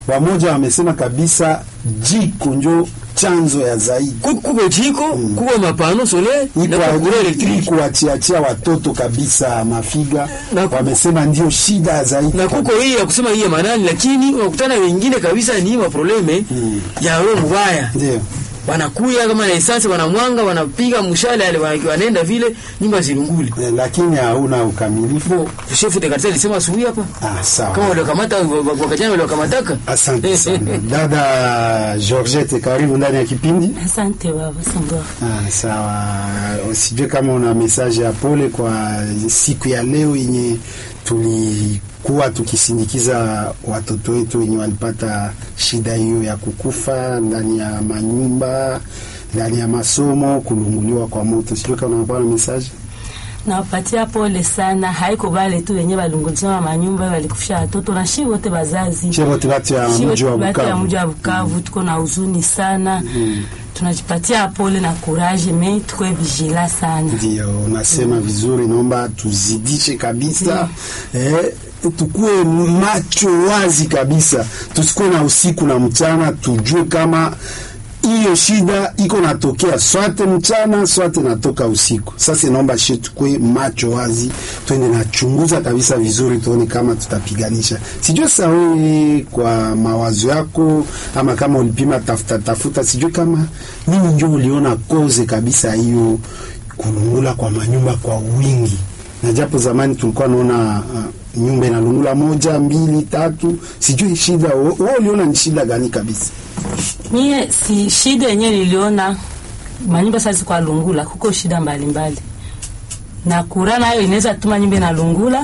Wamoja wamesema kabisa jiko njo chanzo ya zaidi kuko jiko kuko mapano solaire na kuko electric kuachiachia watoto kabisa mafiga Na ku- wamesema ndio shida ya zaidi na kuko hii ya kusema hii ya manani, lakini unakutana wengine kabisa ni maprobleme ya roho mbaya ndio wanakuya kama na esansi wanamwanga wanapiga mshale ale wana- wanaenda vile nyumba zilunguli. Eh, lakini hauna ukamilifu. Bo chef de quartier alisema asubuhi hapa Ah, sawa. kama waliokamata wakajana waliokamataka. Asante sana dada Georgette, karibu ndani ya kipindi. Asante baba Sangwa. Ah, sawa. Sijue kama una message ya pole kwa siku ya leo yenye tulikuwa tukisindikiza watoto wetu wenye walipata shida hiyo ya kukufa ndani ya manyumba, ndani ya masomo, kulunguliwa kwa moto. Sijue kama unakuwa na message. Nawapatia pole sana, haiko bale tu wenye balunguzima manyumba walikufisha watoto na shi wote bazazi Chebo tibatu ya Shi mji wa wote batu ya Bukavu. mji wa Bukavu tuko na huzuni sana tunajipatia pole na kuraje me tuko vigila sana Ndio, unasema vizuri, naomba tuzidishe kabisa eh, tukuwe macho wazi kabisa, tusikuwe na usiku na mchana, tujue kama hiyo shida iko natokea swate mchana swate natoka usiku. Sasa naomba shi tukue macho wazi, twende nachunguza kabisa vizuri, tuone kama tutapiganisha. Sijue sasa wewe kwa mawazo yako, ama kama ulipima tafuta tafuta, sijue kama nini ndio uliona koze kabisa hiyo kulungula kwa manyumba kwa wingi, na japo zamani tulikuwa naona uh, nyumba inalungula moja mbili tatu, sijui shida wewe uliona ni shida gani kabisa? mie si shida yenye niliona manyumba sasa kwa lungula kuko shida mbalimbali na kura nayo inaweza tuma nyumba na lungula